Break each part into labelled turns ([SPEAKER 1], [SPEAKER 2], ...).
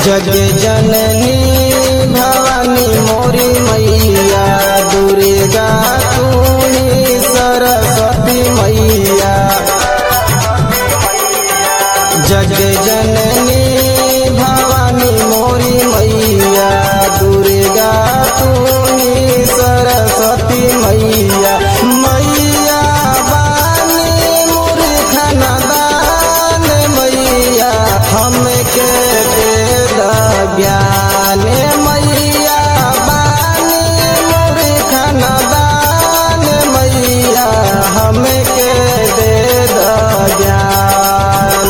[SPEAKER 1] जग जननी भवानी मोरी मैया दुर्गा तू ही सरस्वती मैया जग जननी भवानी मोरी मैया दुर्गा तू ही सरस्वती मैया मैया बानी मूर्खन दान मैया हमके दे द ज्ञान मैया बानी मूर्खन दान मैया हमके दे द ज्ञान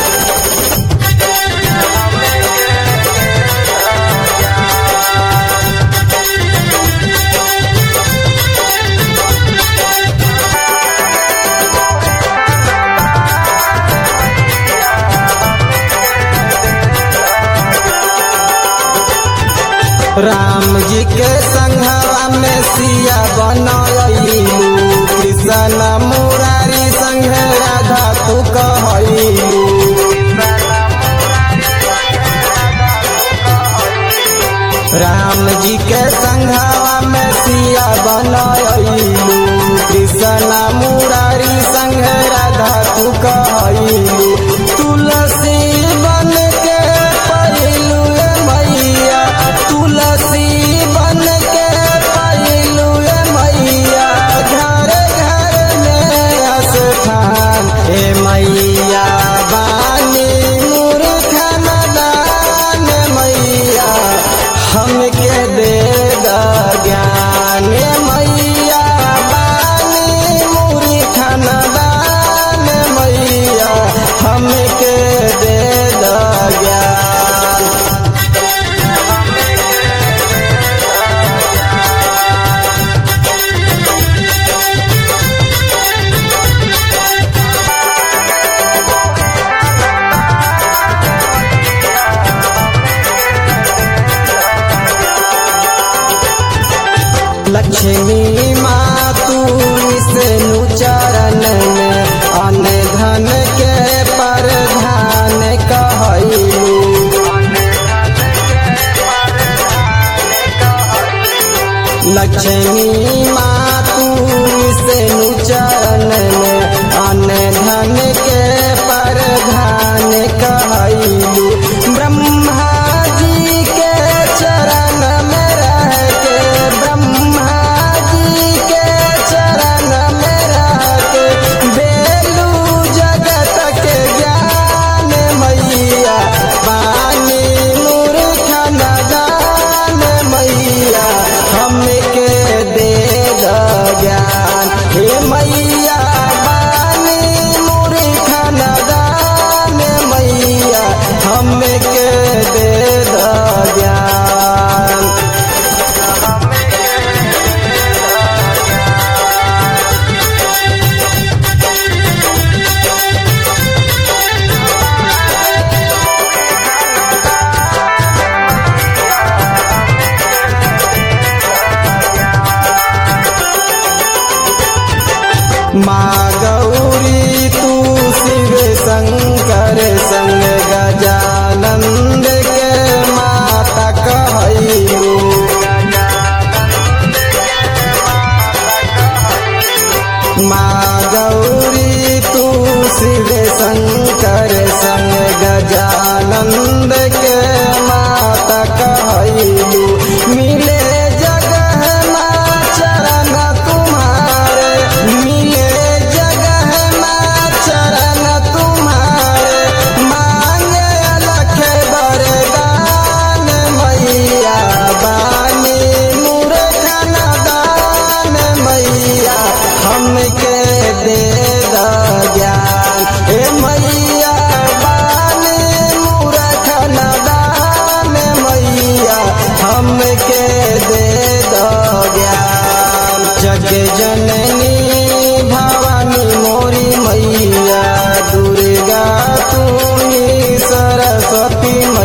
[SPEAKER 1] राम जी के संघवा में सिया बनलू कृष्ण मुरारी संग राधा तू कहलू राम जी के संघवा में सिया बनलू कृष्ण मुरारी संग राधा तू कहलू तुलसी बन के पहिलू मैया तुलसी बन के पहिलू मैया घर घर में स्थान हे मैया बानी मूर्खन दान मैया हमके दे द ज्ञान मैया बानी मूर्खन दान मैया हमके दे द ज्ञान लक्ष्मी माँ तू विष्णु चरण में अन्न धन के प्रधान कहलू लक्ष्मी माँ तू विष्णु चरण में अन्न धन के प्रधान कहलू ब्रह्मा जी के चरण में रह के ब्रह्मा जी के चरण में रह के बेलू जगत के ज्ञान मैया पानी मूर्खन दान मैया हमके दे द ज्ञान हे मैया बानी मूर्खन दान मैया हमके दे द ज्ञान माँ गौरी तू शिव शंकर संग गजानंद के माता कहलू माँ गौरी तू शिव शंकर संग गजानंद के माता कहलू मिले जगह माँ चरण तुम्हारे मिले जगह माँ चरण तुम्हारे मांगे अलख बरदान मैया बानी मूर्खन दान मैया हमके दे द ज्ञान हे मैया बानी मूर्खन दान मैया हमके दे द ज्ञान जग जननी भवानी मोरी मैया दुर्गा तू ही सरस्वती